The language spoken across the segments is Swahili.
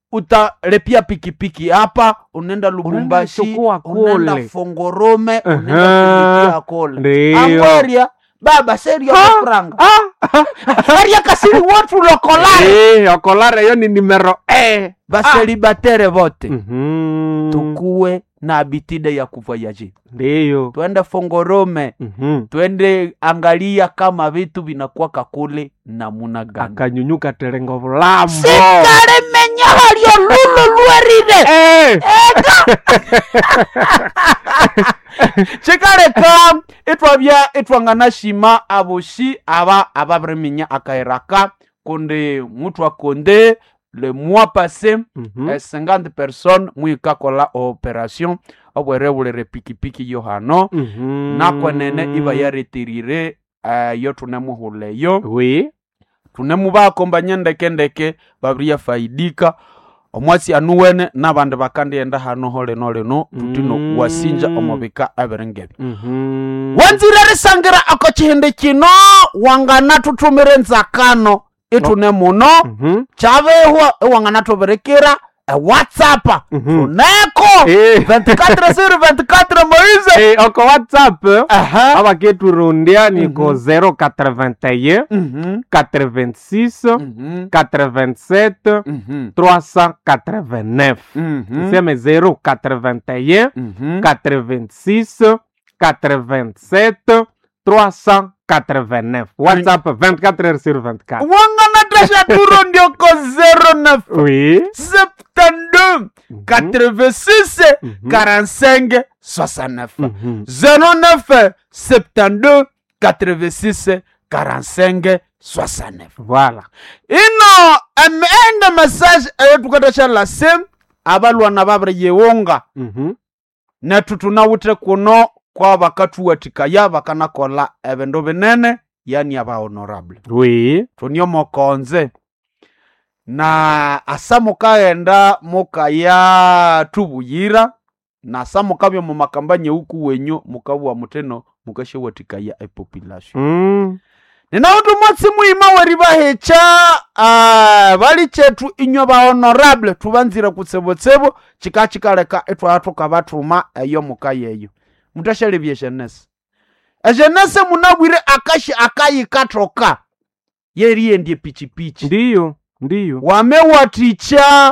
utalipia pikipiki hapa unaenda lubumbashi chukua unaenda kule. fongorome unaenda Aha. kulikia kole Ndiyo. angweria baba seria kafranga aria kasiri watu lokolare Eh, okolare yo ni numero eh. baselibatere vote Mhm. tukuwe na habitide ya kuvoyaje ndiyo twende fongorome Mhm. twende angalia kama vitu vinakuwaka kule namuna gani akanyunyuka terengo vulambo sikarimenya halio lulu lwerire Eh. chikaleka itwavya itwangana shima avoshi ava avaviriminya akairaka kundi mutu akonde le mois passé Mhm. eh, 50 personnes mwikakola operation obwerevulire pikipiki yo hano Mhm. nakwenene iva yaretirire uh, yo tunemuhuleyo oui tunemuvakombanya ndekendeke vaviriya faidika omwasi anuwene navandi vakandienda hano ho lino lino tutino Mm. wasinja omuvika aviringevi Mhm. wanzire risangira ako chihindi kino wangana tutumire nzakano itune muno Mhm. chavehwa iwangana tuvirikira ewhatsappa Mhm. tuneko Eh. 24 sur 24 moise Eh, oko whatsapp aha avaketurundia niko Mhm. 081 Mhm, 86 mhm, 87 mhm, 389 mhm, seme 081 mhm. 86 87 389 whatsapp 24 heures sur 24 wangana tasha turo ndioko 09 oui 72 86 Mhm. 45 69 Mhm. 09 72 86 45 69 voilà ino ende message eyo tukatasha lase abalwana babiri yewonga Mhm. netu tunawite kuno kwa bakatuwatikaya bakanakola ebindu binene yani aba honorable oui tunio mokonze na asa mukaghenda mukaya tubuyira na asa mukabya mu makamba nyeuku wenyu mukabwa muteno mukashewatikaya epopulation Mm. ninautu mwatsi muima weri bahecha uh, bali chetu inywe ba honorable tubanzire kutsebotsebo chika chikaleka etwaya tukabatuma eyo muka yeyo mutashalebya eshenese eshenese munabwire akashi akayikatoka yeriyendye pichipichi ndiyo ndiyo wamewaticha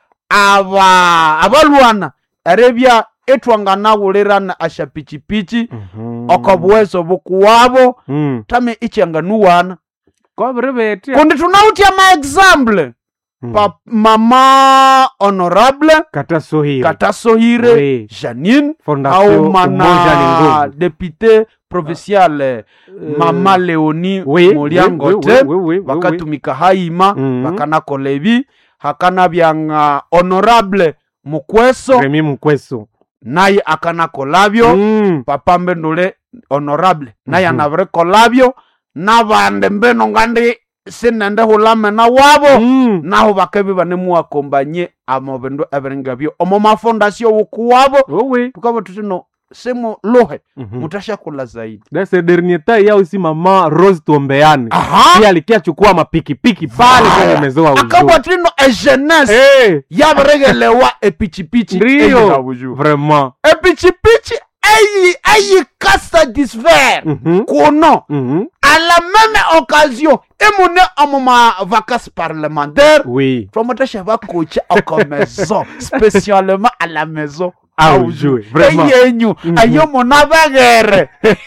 aba abalwana erebya etwanganawulirana asha pichipichi Mhm. okobuwezo bukuwabo Mm. tame ichanganuwana kobiri betya kundi tunautia maexample Mm. pa mama honorable katasohire katasohire Oui. janine Fondation au Umoja ni mana Nguvu. depute provincial eh, mama leoni Oui, moliangote oui, oui, oui, oui, oui, bakatumika haima Mhm. bakanakola ebi hakanabyanga honorable mukweso remi mukweso naye akanakolabyo Mm. papa mbendule honorable naye Mhm. anabirikolabyo nabandi mbino ngandi sinende hulamena wabo Mm. naho bakebi banemuwakombanye amo bindu ebiringabyo omo mafondasio wukuwabo oui tukaba tutino simu luhe Mhm. mutashakula zaidi de ce dernier temps yao si mama rose tuombeane aha pia alikia chukua mapikipiki pale kwenye mezo wa akabwa ujo tino ejenese Eh, yabiregelewa epichipichi ndiyo eyihabuju vraiment epichipichi eyi eyikasatisfaire Mhm. kuno Mhm. à la même occasion imune omo ma vacances parlementaires oui twamotesha bakocha oko maison spécialement à la maison Ah, Au ujue, jeu. vraiment. eyenyu Mhm. ayo muna bagere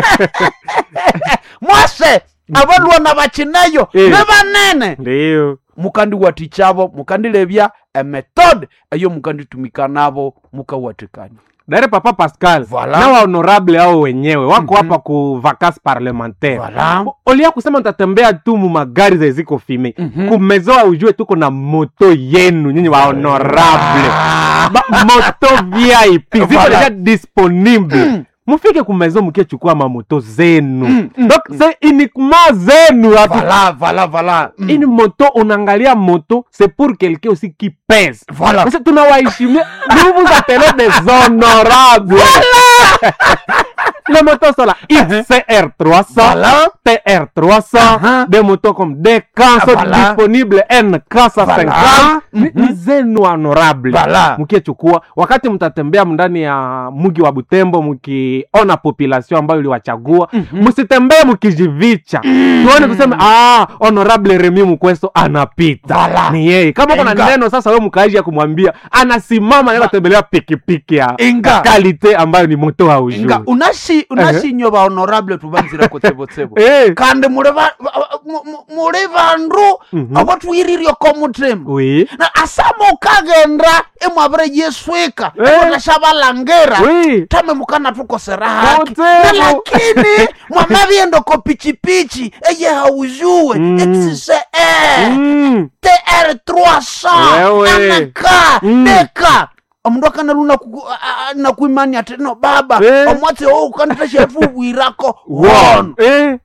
mwase abalwana bakineyo Eh. ne banene ndiyo mukandi watichavo mukandilebya emethode eyo mukanditumika nabo mukawatikani dare papa pascal Voilà. na wa honorable ao wenyewe wako hapa ku vacance parlementaire Voilà. olia kusema ntatembea tu mu magari za ziko fime Mhm. kumezoa ujue tuko na moto yenu nyinyi wa honorable Ba- moto vip ziko Voilà. deja disponible mufike kumezo mukiechukua mamoto zenu donc c'est uniquement zenu hatu Voilà, voilà, voilà. Mm. une moto unaangalia moto c'est pour quelqu'un aussi qui pèse Voilà. Parce que tunawaheshimia nous vous appelez des honorables les motos sont là XCR 300 Voilà. TR 300 Aha. des motos comme DK sont Voilà. disponibles NK 150 Voilà. ni, ni zenu honorable Voilà. mkiechukua wakati mtatembea ndani ya mji wa butembo mkiona population ambayo iliwachagua msitembee mkijivicha tuone kusema ah, honorable remi mkweso anapita Voilà. ni yeye kama kuna Inga. neno sasa we mkaaji ya kumwambia anasimama naenda tembelea pikipiki ya Inga. kalite ambayo ni moto haujui nga unashi unashinyo ba honorable tubanzira kutsebotsebo Eh. kandi muli ba- ba- ba- mu- mu- muli bandu Mhm. abatwiriryo komutima oui na asama ukagenda imwavire yeswika Eh. imutashabalangira oui tame mukana tukosera haki Kutebo. Na lakini mwamavyendo ko pichipichi eye haujuwe Mm. xce Mm. tr 300 Wewe. anaka Mm. deka omundu akanaluna nakuimani ati no baba Eh. omwatsi ou ukanitashefubwirako Wow. wono Eh.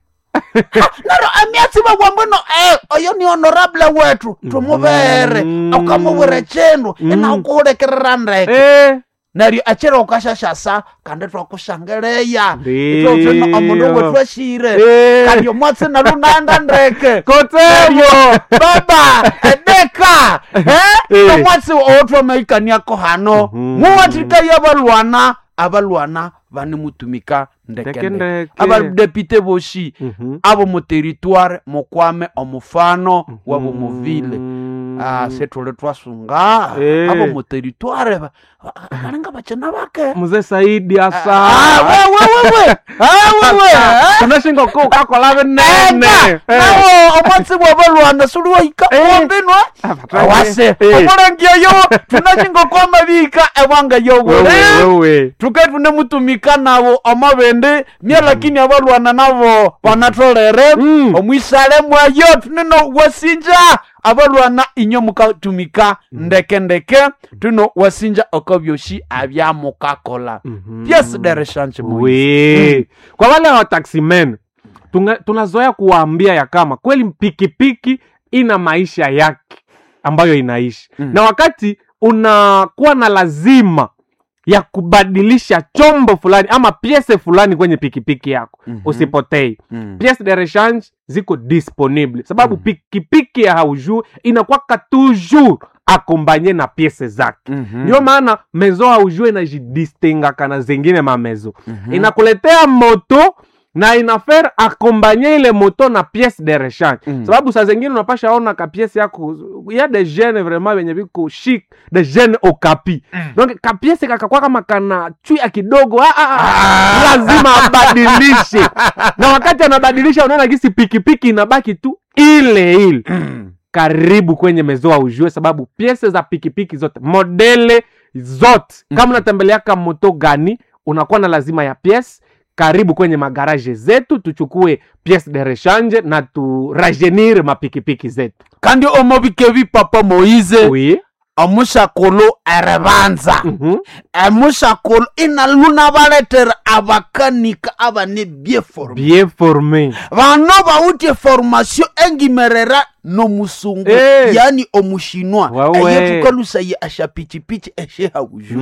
naro amiatsi babwambwino eh, oyo ni honorable wetu tumuvere Mm. ukamuvwire chindu Mm. inaukuulekerera ndeke Eh. neryo echero ukashashasa kandi twakushangeleya Ndiyo. itotino omundu wetu ashire Eh. kandi omwatsi nalunaenda ndeke Kotebo. baba edeka Eh. omwatsi owotwameikaniako hano Mhm. muwatikaiye abalwana abalwana vanimutumika Ndeke, ndekendeke ndeke. abadepite boshi Mhm. abo mu territoire mukwame omufano wabo muvile Mm. ah, setule twasunga Eh. abo mu territoire ba- ba- balinga bachina bake mzee saidi asa Ah, we, we, we, we. Ah, we, we. Ah. tunashinga ko kakola binene Enda, nawo omwatsi bwabalwana suliwahika Eh. ombinwa batake. awase Eh. omulengeyo tunashinga kwamabika ebwanga yobule wewe tuke tunemutumika nabo omabende mye lakini abalwana nabo banatolere Mm. omwisale mwayo tunino wasinja abalwana inyo mukatumika ndeke ndeke tuno wasinja oko byoshi abyamukakola Mhm. piece de rechange Moise. we kwa wale wa taximen tunga- tunazoea kuwaambia ya kama kweli pikipiki ina maisha yake ambayo inaishi Mm. na wakati unakuwa na lazima ya kubadilisha chombo fulani ama piese fulani kwenye pikipiki yako Mhm. usipotei Mm. piece de rechange ziko disponible sababu Mm. pikipiki ya haujur inakwaka toujours akombanye na piese zake Mhm. ndio maana mezo haujue inajidistingaka na zingine mamezo Mhm. inakuletea moto na inafaire akombanye ile moto na piece de rechange Mm. sababu saa zingine unapasha ona ka piece yako ya de jeune vraiment venye viko chic de jeune okapi donc ka piece kakakwa kama kana chwia kidogo ah, ah, ah. lazima abadilishe na wakati anabadilisha unaona gisi pikipiki inabaki tu ile ile Mm. karibu kwenye mezoa ujue sababu piese za pikipiki zote modele zote kama unatembeleaka moto gani unakuwa na lazima ya piese karibu kwenye magaraje zetu tuchukue piece de rechange na turajenire mapikipiki zetu kandi omobike bipapa moize oui. omushakulu erebanza Mhm. emushakulu inaluna baletera abakanika abane byeforma bien formé bano bawutye formation engimerera nomusungu Eh. yani omushinwa Wawe. eyetukalusaye ashapichipichi eshehawuju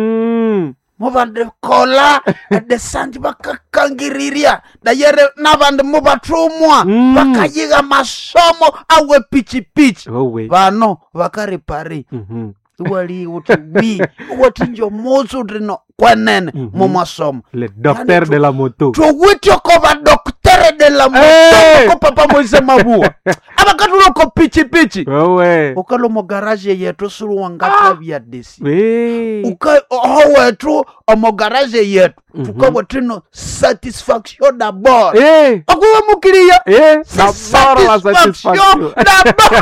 mm. mubandekola edesanti bakakangiriria dayere nabandi mubatumwa Mm. bakayiga masomo awe pichipichi Wewe. bano bakaripari Mhm. wali uti wi watinjo mutsu tino kwenene Mhm. mumasomo le docteur tu- de la moto towityo ko badoktere de la Eh. moto ko papa moise mabua abakatuloko pichipichi wewe ukalo mogaraje yetu suluwangata bya desi We. uka oho wetu omogaraje yetu Mhm. tukabwa tino satisfaction dabord Eh. akuwe mukiliya Eh. Si D'abord la satisfaction satisfaction. d'abord.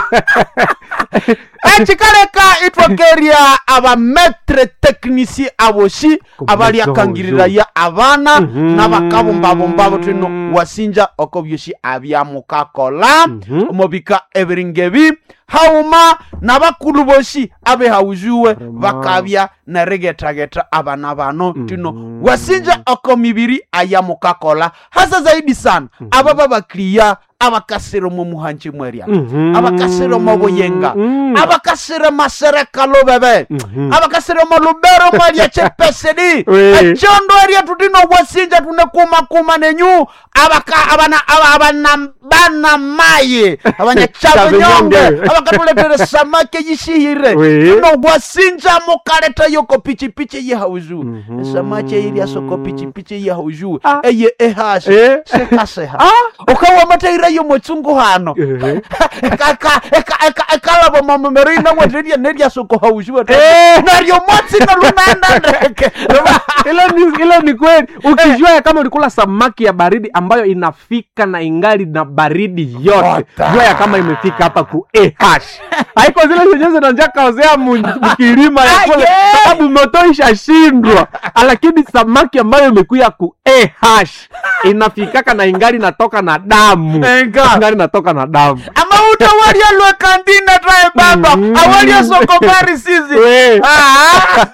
ekikaleka itwakeria abametre technicie aboshi abaliakangiriraya abana Mhm. n'abakabumbabumba tino wasinja oko byoshi abyamukakola Mhm. omubika ebiringebi hauma n'abakulu boshi abehaujuwe Vraiment. bakabya neregetageta abana bano tino Mhm. wasinja oko mibiri ayamukakola hasa zaidi sana aba babakiriya abakasire mu muhanji mweria Mhm. abakasire mu buyenga Mm. abakasire masereka lubebe Mhm. abakasire mu lubero mweria chepesedi We. echondo eria tutino bwasinja tunekumakuma nenyu abaka abana aba- abana bana maye abanyachabunyonge Chabunyonge. abakatuletere samake yishihire We. tuno bwasinja mukaleta yoko pichipichi yehauzu Mhm. samake iria soko pichipichi yehauzu Ah. eye ehashe Eh. sekaseha Ah. ukawamathaira yo mutsungu hano Eh. ekalavo mamamero inawatreria neria soko hauzu Eh. naryo motsina lunaenda ndeke Hilo ni, hilo ni kweli ukijua ya kama ulikula samaki ya baridi ambayo inafika na ingali na baridi yote Ota. jua ya kama imefika hapa ku eh haiko zile zenyewe zinajakaozea mkilima ya Ah, kule yeah. sababu moto ishashindwa lakini samaki ambayo imekuya ku eh inafikaka na ingali natoka na damu Enga. ingali natoka na damu amauta walia lwekandina trae baba Mm. awalia sokobari sisi We. Ah.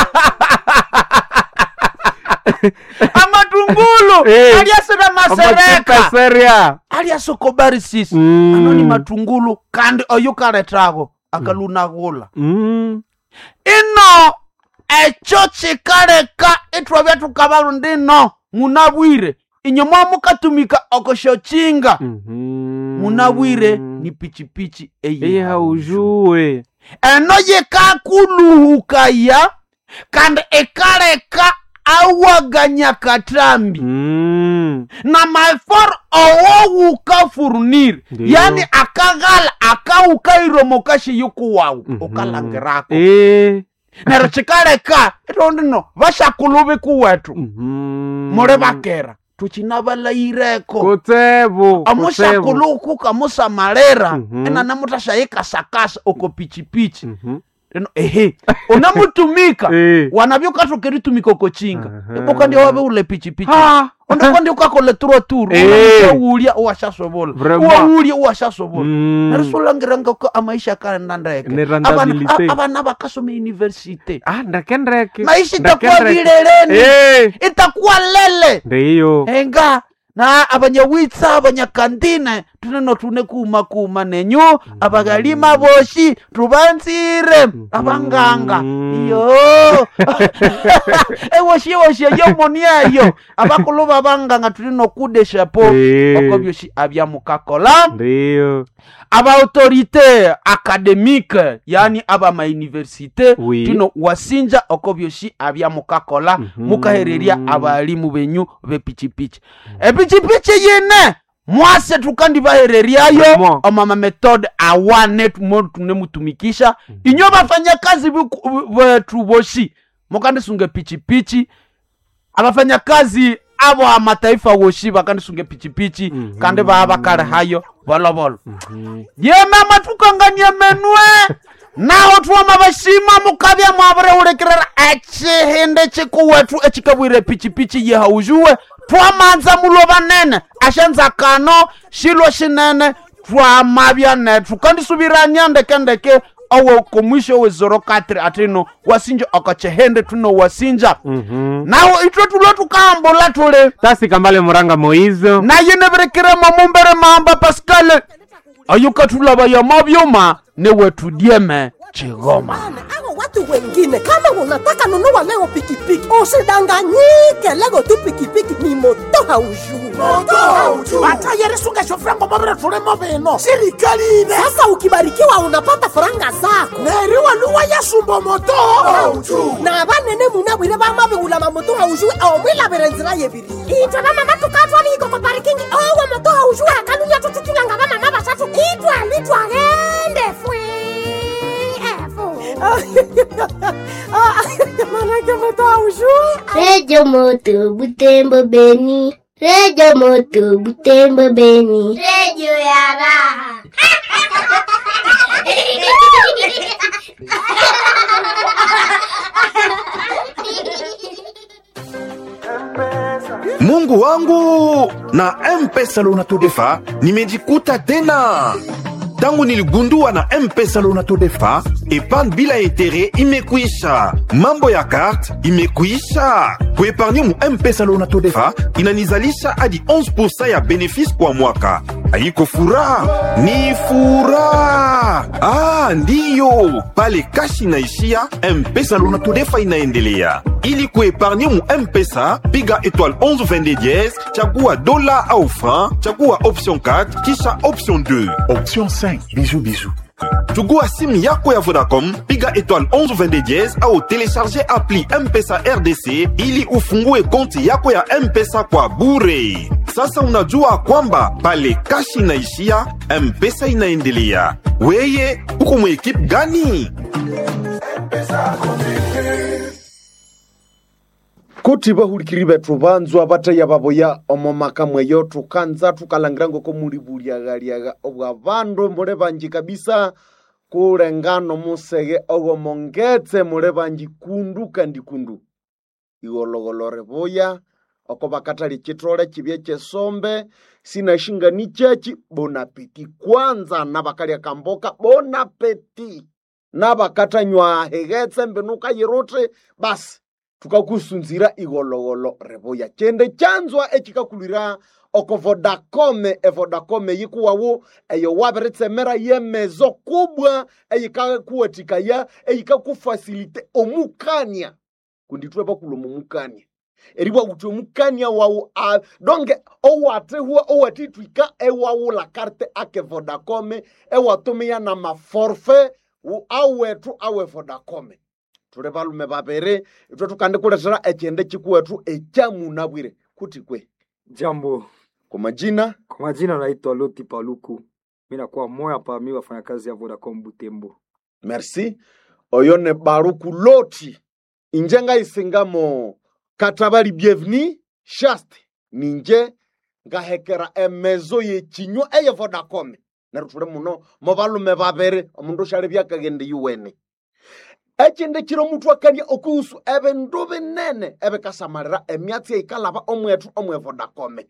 amatungulu Eh. aliasira masereka seria alia sokobari sisi Mm. anoni matungulu kandi oyo kaletago akalunagula mm. ino echo chikaleka itwavya tukavalu ndino munabwire inyo mwamukatumika okosho-chinga Mhm. munabwire ni pichipichi eye eyi haujue eno yikakuluhukaya kandi ikaleka awaganya katambi Mm. na mafor owowuka furunire Ndiyo. yani akaghala akawukairomokashe yukuwawu Mhm. ukalangirako Eh. nero chikaleka itondino vashakulu vikuwetu Mhm. muli vakera tuchinavalaireko Kutsevo, kutsevo. amushakuluku kamusamalira Mhm. enana mutashayikasakasa oko pichipichi Mhm. eno ehe unamutumika Eh. wanavyokatokeritumika oko chinga Aha. iboka ndio wave ule pichipichi Ah. ondokondi ukakole turo turu Eh. uwulya uwashasovola Vraiment. uwawulya uwashasovola Mm. narisolangiranga ko amaisha kaenda ndeke Ne rentabilité. Abana- abana bakasoma universite Ah, ndake ndeke. maisha Ndake itakuwa ndeke. vileleni Eh. itakuwa lele ndiyo enga na abanyawitsa abanyakandine tuneno tune kuma kuma nenyu abagalima boshi tubanzire abanganga iyo ewoshi ewoshi eyo moni eyo abakulu babanganga tulino kudeshapo Eh. oko byoshi abyamukakola ndiyo abaautorité académique yani aba mauniversité Oui. tino wasinja oko byoshi abyamukakola Mhm. mukahererya abalimu benyu bepichipichi epichipichi yine mwase tukandi bahereryayo Vraiment. omama methode awane tumo tunemutumikisha inyo bafanyakazi biku- betu boshi mukandisunge pichipichi abafanyakazi abo amataifa woshi bakandisunge pichipichi Mhm. kandi baba bakale hayo bolobolo Mhm. yemama tukangania menwe naho twama bashima mukabya mwabure ulekerera echihinde chikuwetu echikabwire pichipichi yehaujuwe twamanza mulo banene ashanza kano shilo shinene twamabya netu kandisubiranya ndekendeke owo komwisho wezoro katri atino wasinja okachehende tuno wasinja Mhm. naho itwe tulo tukahambula tuli tasi kambale muranga moizo naye neberekiremo mumbere mamba paskale ayukatulaba yama byuma newetudieme chigoma Bana, hao watu wengine kama unataka nunua leo pikipiki usidanganyike leo tu pikipiki ni moto haujui batayerisunga shofrango mabire tulimo bino sirikali ine sasa ukibarikiwa unapata faranga zako neriwa luwa yasumba moto na banene munabwire bamabigula mamoto haujui omwilabire nzira yebiri itwe bamama tukatwa biko ko parikingi owo moto haujui akalunya tututulanga bamama basatu itwali twagende fwe manake moto haujui Redio Moto Butembo Beni. Redio Moto Butembo Beni. Redio ya raha. mungu wangu na mpesa lonato-defa nimejikuta tena tangu niligundua na mpesa lonato-defa epargne bila intere imekwisha mambo ya karte imekwisha kuepargne mu mpesa lo unatodefa inanizalisha hadi 11 ya benefisi kwa mwaka haiko furaha ni furaha ah, ndiyo pale kashi inaishia mpesa lo unatodefa inaendelea ili kuepargne mu mpesa piga étoile 11 22 dièse chagua dola au franc chagua option 4 kisha option 2 Option 5. Bisous, bisous. chugua simu yako ya vodacom piga étoile 11 22 dièse au télécharger appli mpesa rdc ili ufungue konti yako ya mpesa kwa bure sasa unajua kwamba pale kashi inaishia mpesa inaendelea weye uko mwekipe gani kuti bahulikiri bethu banzwa bataya baboya omo maka mweyo tukanza tukalangira ngoko muli buliagaliaga obwa bandu muli banji kabisa kulengano musege ogomongetse muli banji kundu kandi kundu igologolore boya oko bakatali chitole chibye chesombe sinashingani chechi bonapeti kwanza nabakalya kamboka bonapeti nabakatanywa hegetse mbenuka yiruti basi tukakusunzira igologolo reboya chende chanzwa echikakulira oko vodacome evodacome yikuwawu eyo wabiritsemera yemezo kubwa eyikakuwatikaya eyikakufasilite omukania kunditwe bakulomo mukania eribwa kuti omukania wawu a donge owatihwa owatitwika ewawu la karte ake vodacome ewatumiya na maforfe wu- awethu awe vodacome tuli balume babiri itwe tukandikulethera echende chikuwethu echamunabwire kuti kwe Jambo, kwa majina kwa majina naitwa Loti Paluku. Mi nakuwa moya pa mi wafanyakazi ya Vodacom Butembo. merci oyo ne baruku loti inje ngaisingamo katabali bienveni shaste ninje ngahekera emezo yechinywa eye vodacom neryo tuli muno mo balume babiri omundu ushali byakagende yuwene echinde chiro mutu akania okuhusu ebindu binene ebikasamalira emyatsi eikalaba omwetu omwe vodacom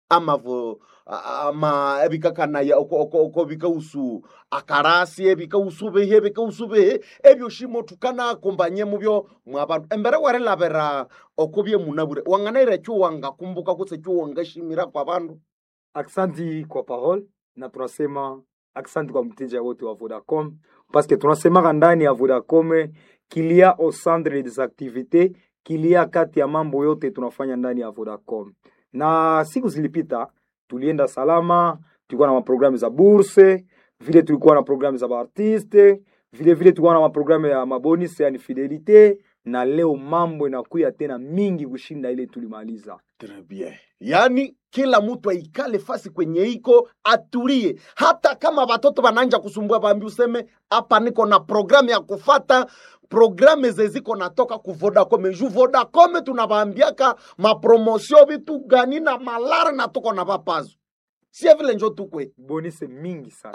amavo a- ama ebikakanaya oko- oko oko bikausu akarasi ebikausu bihi ebikausu bihi ebyoshimo tukanakumbanye mubyo mwabandu embere warilabira oko byemunabure wanganaira ekyo wangakumbuka kutse ekyo wangashimira kwa bandu Aksanti kwa parole na tunasema aksanti kwa mteja wote wa Vodacom paske tunasemaka ndani ya Vodacom kilia au centre des activités kilia kati ya mambo yote tunafanya ndani ya Vodacom. Na siku zilipita tulienda salama, tulikuwa na maprogramu za burse, vile tulikuwa na programu za baartiste, vile vile tulikuwa na maprogramu ya mabonus yani fidelite, na leo mambo inakuya tena mingi kushinda ile tulimaliza. Très bien. Yaani kila mtu aikale fasi kwenye iko atulie, hata kama watoto wananja kusumbua, bambi useme hapa niko na programu ya kufata programe zeziko natoka ku Vodacom ju Vodacom tunawaambiaka mapromosio vitu gani na malare na tuko na papazo sie vile njo tukwe Bonus mingi sana.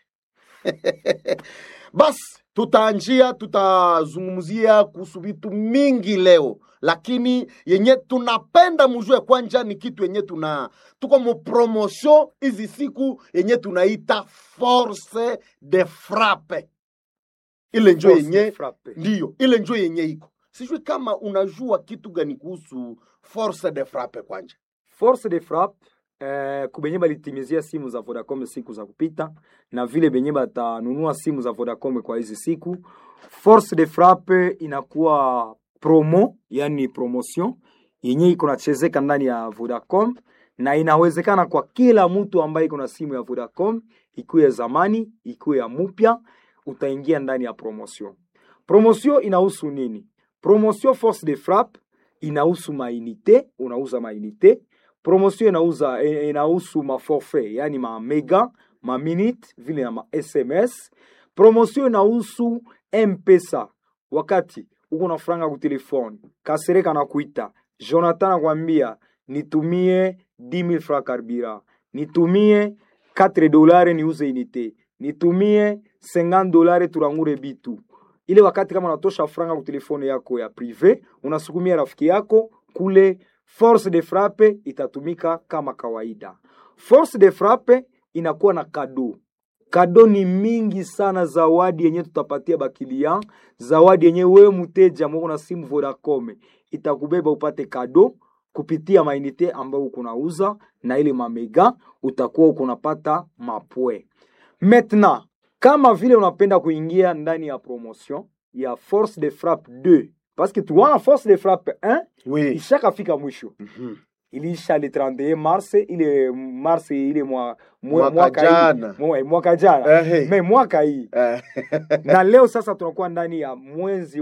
basi tutaanjia tutazungumzia kuhusu vitu mingi leo lakini yenye tunapenda mujue kwanja ni kitu yenye tuna tuko mu promotion hizi siku yenye tunaita force de frappe ile njo Force yenye frappe. ndiyo ile njo yenye iko sijui kama unajua kitu gani kuhusu force de frappe kwanja Force de frappe eh, kubenye balitimizia simu za Vodacom siku za kupita na vile benye batanunua simu za Vodacom kwa hizi siku. Force de frappe inakuwa promo, yani promotion yenye iko nachezeka ndani ya Vodacom na inawezekana kwa kila mtu ambaye iko na simu ya Vodacom, ikuwe ya zamani, ikuwe ya mupya, utaingia ndani ya promotion. Promotion inahusu nini? Promotion force de frappe inahusu mainite, unauza mainite. Promotion inauza eh, inahusu maforfait, yani ma mega, ma minute, vile na ma SMS. Promotion inahusu M-Pesa. Wakati uko na franga ku telefone, Kasereka anakuita, Jonathan anakwambia nitumie 10000 francs carburant, nitumie 4 dolari niuze unité, nitumie 50 dolari turangure bitu ile wakati kama unatosha franga ku telefone yako ya prive unasukumia rafiki yako kule force de frappe itatumika kama kawaida force de frappe inakuwa na kado kado ni mingi sana zawadi yenye tutapatia bakilia zawadi yenye wewe mteja mwako na simu vodacom itakubeba upate kado kupitia mainite ambayo uko nauza na ile mamega utakuwa uko unapata mapwe maintenant kama vile unapenda kuingia ndani ya promotion ya force de frappe 2 parce que tuwana force de frappe 1 Oui. ishakafika mwisho Mhm. iliisha le 31 mars ile mars ile mwa, mwa, Mwaka mwaka hii. jana. Mwa- mwaka jana Eh, hey. me mwaka hii Eh. na leo sasa tunakuwa ndani ya mwezi